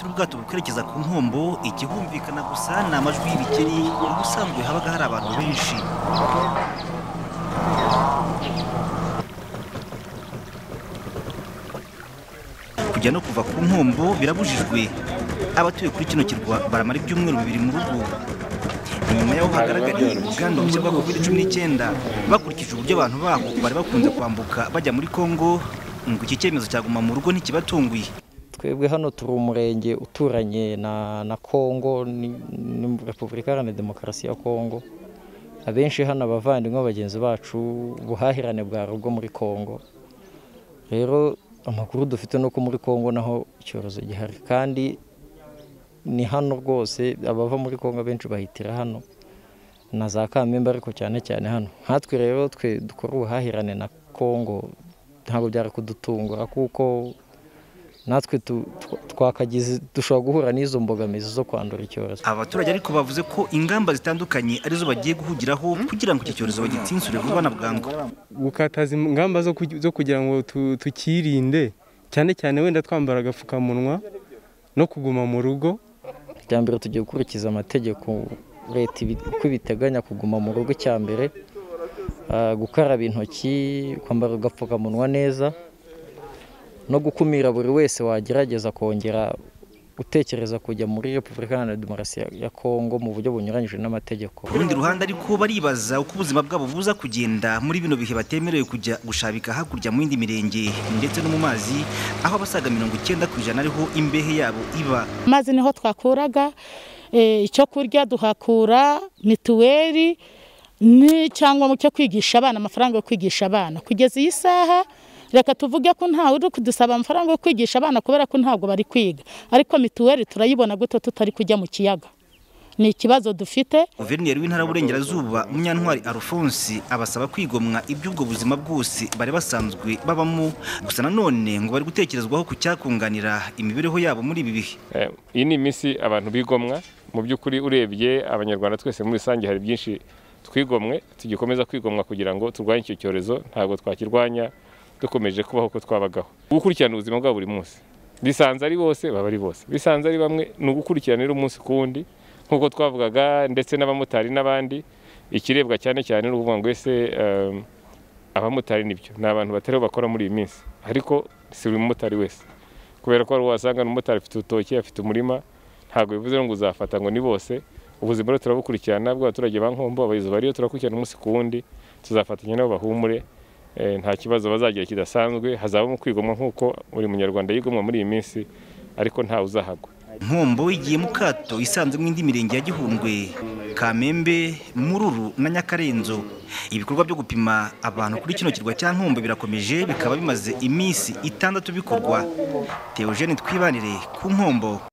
ubwato bukwerekeza ku nkombo ikihumvikana gusa ni amajwi y'ibikeri aho ubusanzwe habaga hari abantu benshi kujya no kuva ku nkombo birabujijwe abatuye kuri kino kirwa baramara ibyumweru bibiri mu rugo nyuma y'aho hagaragariye ubwandu bushya bwa covid cumi n'icyenda bakurikije uburyo abantu baho bari bakunze kwambuka bajya muri kongo ngo iki cyemezo cyaguma mu rugo ntikibatunguye twebwe hano turi umurenge uturanye na na kongo ni ni repubulika iharanira demokarasi ya kongo abenshi hano abavandimwe bagenzi bacu ubuhahirane bwari ubwo muri kongo rero amakuru dufite ni uko muri kongo naho icyorezo gihari kandi ni hano rwose abava muri kongo abenshi bahitira hano na za kamembe ariko cyane cyane hano nkatwe rero twe dukora ubuhahirane na kongo ntabwo byari kudutungura kuko natwe twakagize dushobora guhura n'izo mbogamizi zo kwandura icyorezo abaturage ariko bavuze ko ingamba zitandukanye arizo bagiye guhugiraho kugira ngo iki cyorezo bagitsindire vuba na bwangu gukataza ingamba zo kugira ngo tukirinde cyane cyane wenda twambara agapfukamunwa no kuguma mu rugo icya mbere tugiye gukurikiza amategeko leta uko ibiteganya kuguma mu rugo icya mbere gukaraba intoki kwambara agapfukamunwa neza no gukumira buri wese wagerageza kongera utekereza kujya muri repubulika iharanira demokarasi ya kongo mu buryo bunyuranyije n'amategeko ku rundi ruhande ariko baribaza uko ubuzima gwabo buza kugenda muri bino bihe batemerewe kujya gushabika hakurya mu yindi mirenge ndetse no mu mazi aho abasaga mirongo icyenda ku ijana ariho imbehe yabo iba amazi niho twakuraga icyo kurya duhakura mituweli cyangwa mu cyo kwigisha abana amafaranga yo kwigisha abana kugeza iyi saha reka tuvuge ko ntawe uri kudusaba amafaranga yo kwigisha abana kubera ko ntabwo bari kwiga ariko mituweli turayibona guto tutari kujya mu kiyaga ni ikibazo dufite guverineri w'intara y'uburengerazuba munyantwari alphonse abasaba kwigomwa iby'ubwo buzima bwose bari basanzwe babamo gusa nanone ngo bari gutekerezwaho ku cyakunganira imibereho yabo muri ibi bihe iyi ni iminsi abantu bigomwa mu by'ukuri urebye abanyarwanda twese muri rusange hari byinshi twigomwe tugikomeza kwigomwa kugira ngo turwanye icyo cyorezo ntabwo twakirwanya dukomeje kubaho uko twabagaho gukurikirana ubuzima bwa buri munsi bisanze ari bose baba ari bose bisanze ari bamwe ni ugukurikiranira umunsi ku wundi nk'uko twavugaga ndetse n'abamotari n'abandi ikirebwa cyane cyane ni ukuvuga ngo ese abamotari nibyo ni abantu batariho bakora muri iyi minsi ariko si buri mumotari wese kubera ko hari wasanga umumotari afite urutoki afite umurima ntabwo bivuze ngo uzafata ngo ni bose ubuzima rero turabukurikirana bw'abaturage ba nkombo abayobozi bariyo turakurikirana umunsi ku wundi tuzafatanya nabo bahumure nta kibazo bazagira kidasanzwe hazabamo kwigomwa nk'uko buri munyarwanda yigomwa muri iyi minsi ariko ntawe uzahagwa nkombo igiye mu kato isanzemo indi mirenge ya gihundwe kamembe mururu na nyakarenzo ibikorwa byo gupima abantu kuri kino kirwa cya nkombo birakomeje bikaba bimaze iminsi itandatu bikorwa teogene twibanire ku nkombo